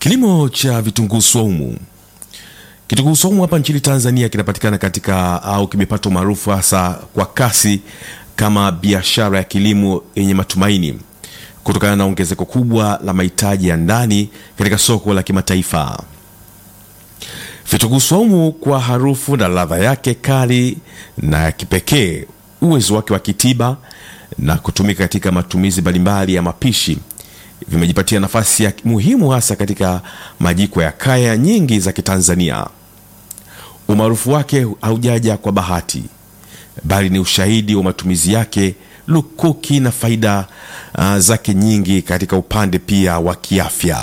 Kilimo cha vitunguu swaumu. Kitunguu swaumu hapa nchini Tanzania kinapatikana katika au kimepata umaarufu hasa kwa kasi kama biashara ya kilimo yenye matumaini kutokana na ongezeko kubwa la mahitaji ya ndani katika soko la kimataifa. Vitunguu swaumu kwa harufu na ladha yake kali na ya kipekee, uwezo wake wa kitiba na kutumika katika matumizi mbalimbali ya mapishi vimejipatia nafasi ya muhimu hasa katika majiko ya kaya nyingi za Kitanzania. Umaarufu wake haujaja kwa bahati, bali ni ushahidi wa matumizi yake lukuki na faida uh, zake nyingi katika upande pia wa kiafya.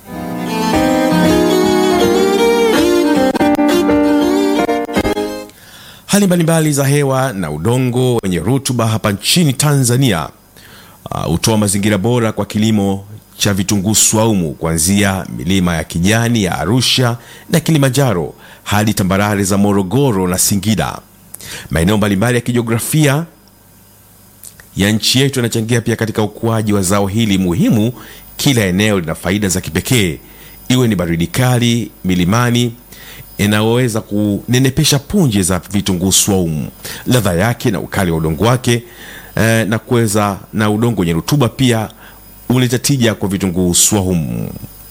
Hali mbalimbali za hewa na udongo wenye rutuba hapa nchini Tanzania hutoa uh, mazingira bora kwa kilimo cha vitunguu swaumu kuanzia milima ya kijani ya Arusha na Kilimanjaro hadi tambarare za Morogoro na Singida. Maeneo mbalimbali ya kijiografia ya nchi yetu yanachangia pia katika ukuaji wa zao hili muhimu. Kila eneo lina faida za kipekee, iwe ni baridi kali milimani inayoweza kunenepesha punje za vitunguu swaumu, ladha yake na ukali wa udongo wake eh, na kuweza na udongo wenye rutuba pia huleta tija kwa vitunguu swaumu.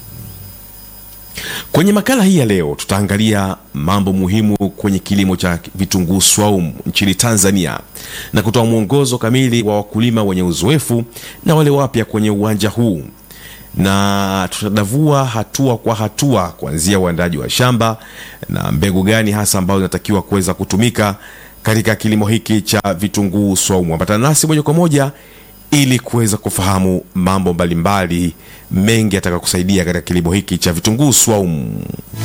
Kwenye makala hii ya leo tutaangalia mambo muhimu kwenye kilimo cha vitunguu swaumu nchini Tanzania na kutoa mwongozo kamili wa wakulima wenye uzoefu na wale wapya kwenye uwanja huu, na tutadavua hatua kwa hatua kuanzia uandaji wa shamba na mbegu gani hasa ambazo zinatakiwa kuweza kutumika katika kilimo hiki cha vitunguu swaumu. Ambatana nasi moja kwa moja ili kuweza kufahamu mambo mbalimbali mengi atakayokusaidia katika kilimo hiki cha vitunguu swaumu.